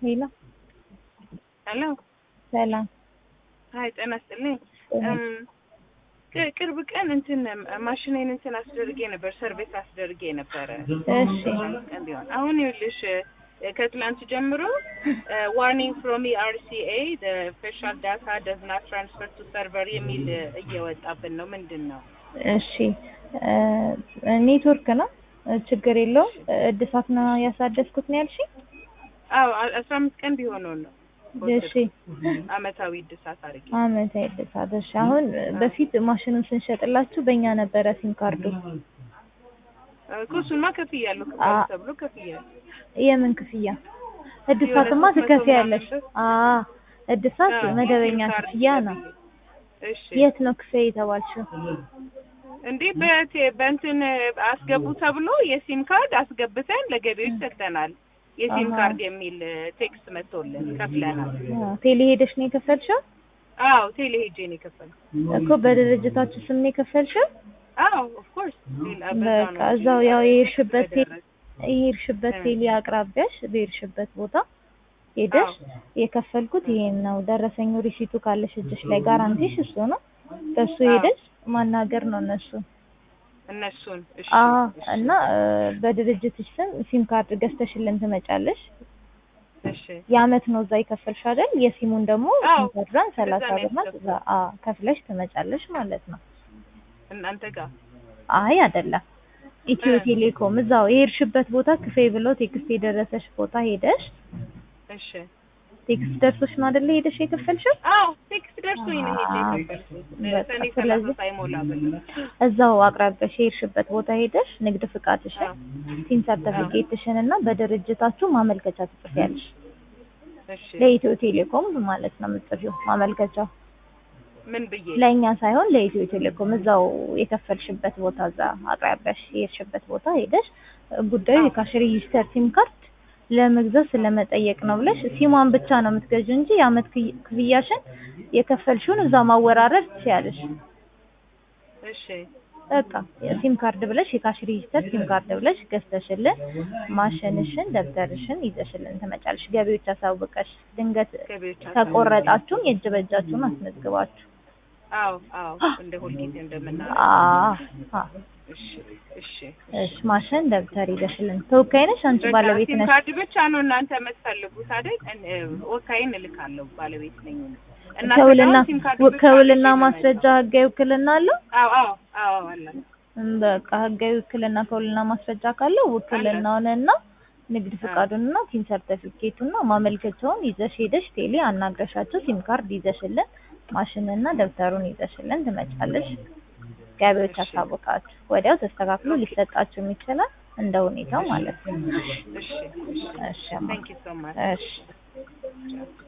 ሄሎ ሄሎ ሰላም ሀይ ጤና ይስጥልኝ። ቅ- ቅርብ ቀን እንትን ማሽኔን እንትን አስደርጌ ነበር፣ ሰርቪስ አስደርጌ ነበረ እሺ ቀን ቢሆን አሁን ይኸውልሽ እ፣ ከትላንት ጀምሮ ዋርኒንግ ፍሮም ኢአርሲኤ ፌሻል ዳታ ደዝ ናት ትራንስፈር ቱ ሰርቨር የሚል እ፣ እየወጣብን ነው። ምንድን ነው? እሺ እ፣ ኔትወርክ ነው እ፣ ችግር የለውም። እድሳት ነው ያሳደስኩት ነው ያልሽኝ? አዎ አ- አስራ አምስት ቀን ቢሆነው ነው እሺ አመታዊ እድሳት አድርጌ አመታዊ እድሳት። እሺ አሁን በፊት ማሽኑን ስንሸጥላችሁ በእኛ ነበረ ሲም ካርዱ። እኮ እሱንማ ከፍያለሁ አ- ክፈል ተብሎ ከፍያለሁ። የምን ክፍያ? እድሳትማ የሆነ ሶስት መቶ ትከፍያለሽ። ምናምን አ እድሳት አዎ፣ መደበኛ ሲም ካርድ ክፍያ ነው። ከፍዬ። እሺ የት ነው ክፍያ የተባልሽው? እንዴ በቴ- በእንትን አስገቡ ተብሎ የሲም ካርድ አስገብተን ለገቢዎች ሰጥተናል። የሲም አሃ። ካርድ የሚል ቴክስት መጥቶልን ከፍለናል። አ፣ ቴሌ ሄደሽ ነው የከፈልሽው? አዎ ቴሌ ሄጄ ነው የከፈልኩት። እኮ በድርጅታችሁ ስም ነው የከፈልሽው? አዎ ኦፍኮርስ በቃ እዛው ያው የሄድሽበት ቴ- የሄድሽበት ቴሌ አቅራቢያሽ በሄድሽበት ቦታ ሄደሽ የከፈልኩት ይሄን ነው ደረሰኙ ሪሲቱ ካለሽ እጅሽ ላይ ጋራንቲሽ እሱ ነው። በሱ አዎ። ሄደሽ ማናገር ነው እነሱ። እነሱን እሺ አዎ እሺ፣ እና እ፣ በድርጅትሽ ስም ሲም ካርድ ገዝተሽልን ትመጫለሽ። እሺ የአመት ነው እዛ የከፈልሽ አይደል? የሲሙን ደግሞ አዎ፣ ሲም ካርዷን ሰላሳ ነው ብር ናት። እዛ አዎ ከፍለሽ ትመጫለሽ ማለት ነው። እናንተ ጋር አይ አይደለም፣ ኢትዮ እ። ቴሌኮም እዛው የሄድሽበት ቦታ ክፈይ ብሎ ቴክስት የደረሰሽ ቦታ ሄደሽ እሺ ቴክስት ደርሶሽ ነው አይደለ ሄደሽ የከፈልሽው? አዎ ቴክስት ደርሶኝ ነው ሄጄ አዎ። የከፈልኩት በቃ ሰኔ ሰላሳ ስለዚህ ሳይሞላ ብሎ እዛው አቅራቢያሽ የሄድሽበት ቦታ ሄደሽ ንግድ ፍቃድሽን፣ አዎ ሲም ሰርተፊኬትሽን እና በድርጅታችሁ ማመልከቻ ትጽፊያለሽ። እሺ ለኢትዮ ቴሌኮም ማለት ነው የምትጽፊው ማመልከቻው ምን ብዬ ለእኛ ሳይሆን ለኢትዮ ቴሌኮም እዛው የከፈልሽበት ቦታ እዛ አቅራቢያሽ የሄድሽበት ቦታ ሄደሽ ጉዳዩ አዎ። የካሽ ሬጂስተር ሲም ካርድ ለመግዛት ስለመጠየቅ ነው ብለሽ ሲሟን ብቻ ነው የምትገዢው እንጂ የአመት ክይ- ክፍያሽን የከፈልሽውን እዛው ማወራረድ ትችያለሽ። እሺ በቃ ሲም ካርድ ብለሽ የካሽ ሬጂስተር ሲም ካርድ ብለሽ ገዝተሽልን ማሽንሽን ደብተርሽን ይዘሽልን ትመጫለሽ። ገቢዎች አሳውቀሽ ድንገት ገቢዎች ተቆረጣችሁም የእጅ በእጃችሁን አስመዝግባችሁ አዎ አዎ እንደ ሁልጊዜ እንደምናደርገው አ አ እሺ እሺ እሺ ማሽን ደብተር ይዘሽልን። ተወካይ ነሽ አንቺ በቃ ባለቤት ሲም ነሽ? ካርድ ብቻ ነው እናንተ የምትፈልጉት አይደል? እን- እ፣ ወካይን እልካለሁ ባለቤት ነኝ። እናንተ ከውልና ጋር ሲም ካርድ ብቻ ከውልና ነው ማስረጃ ህጋዊ ውክልና አለው? አዎ አዎ አዎ አለ እም፣ በቃ ህጋዊ ውክልና ከውልና ማስረጃ ካለው ውክልናውንና ንግድ ፍቃዱንና ሲም ሰርተፊኬቱና ማመልከቻውን ይዘሽ ሄደሽ ቴሌ አናግረሻቸው ሲም ካርድ ይዘሽልን ማሽንና ደብተሩን ይዘሽልን ትመጫለሽ። ገቢዎች እሺ። አሳውቃችሁ ወዲያው ተስተካክሎ ሊሰጣችሁ ይችላል እንደ ሁኔታው ማለት ነው። እሺ እሺ እሺ አማ- ታንክ ዩ ሶ ማች እሺ